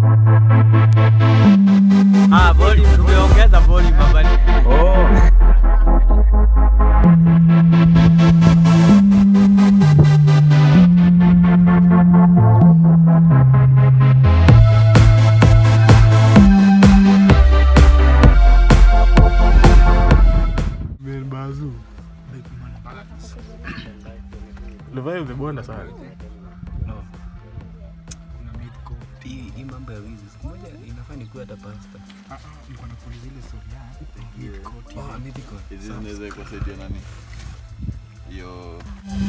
Ah, volume tumeongeza volume hapa. Oh. Bazu. Levi umebonda sana. Hii hii mambo ya wizi siku moja inafaa nikuwe hata pasta. Oh, mythical. Hizi zinaweza kusaidia nani? Hiyo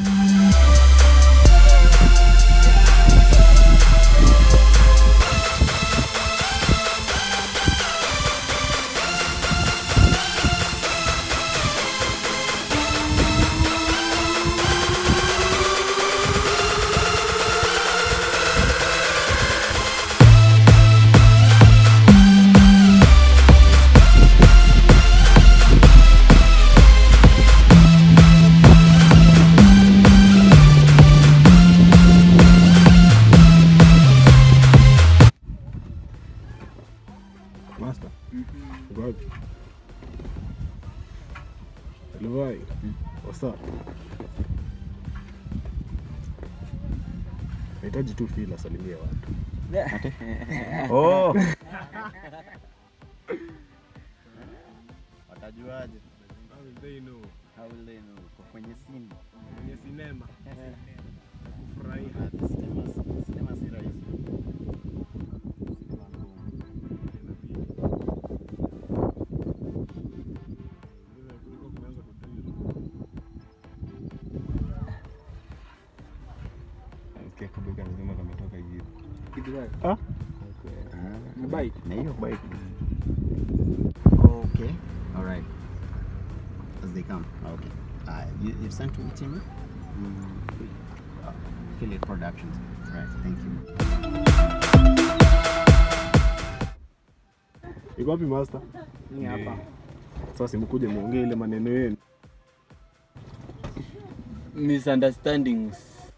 Master. Uko wapi? Levi. What's up? Nahitaji tu feel asalimie watu. Oh. Watajuaje? How will they know? Kwa kwenye simu. Kwenye sinema. Kufurahia. Sinema si- sinema si rahisi. Nasikia kubika lazima kametoka hivi. Ah? Na hiyo bike. Okay. All right. As they come. Okay. Uh, you, you've sent to which email? Mm, uh, Affiliate Productions. Right. Thank you. Iko wapi master? Ni hapa. Sasa simkuje muongee ile maneno yenu. Misunderstandings.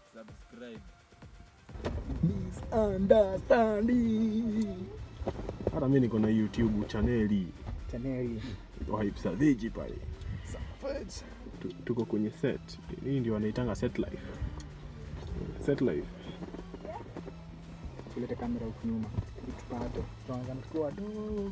Hata mimi niko na YouTube chaneli Chaneli. wa Hype Savage pale. Tu- Tuko kwenye set. Hii ndio wanaitanga set life. Set life. Tulete kamera huku nyuma. Tupate. Tuanza tukiwa wadogo.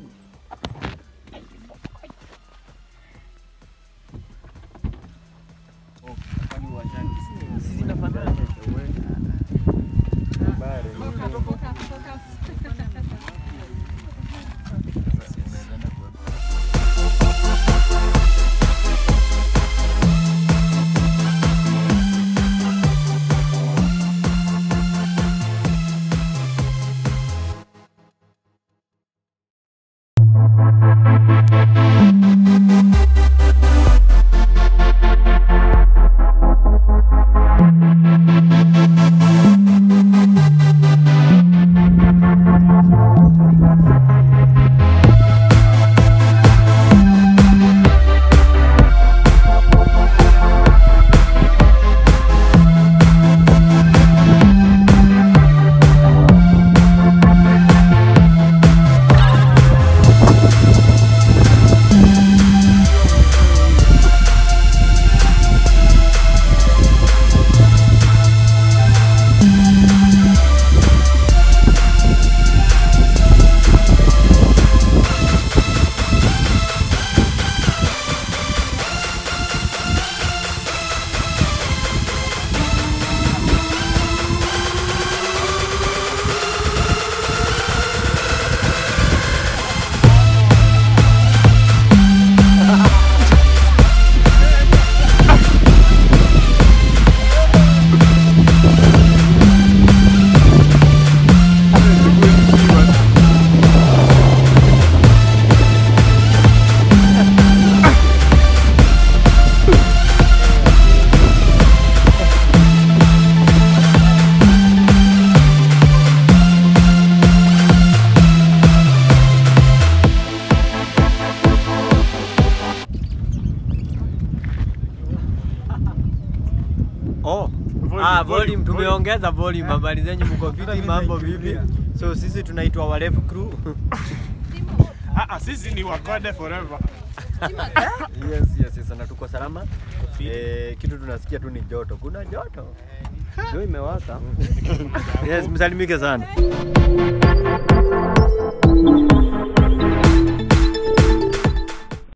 Thank Ah, volume tumeongeza volume. Habari zenyu mko fiti, mambo vipi? So sisi tunaitwa Warefu Crew. Ah, ah, sisi ni wakode forever. yes, yes, yes, na tuko salama. Eh, kitu tunasikia tu ni joto. Kuna joto. Ndio imewaka. yes, msalimike sana.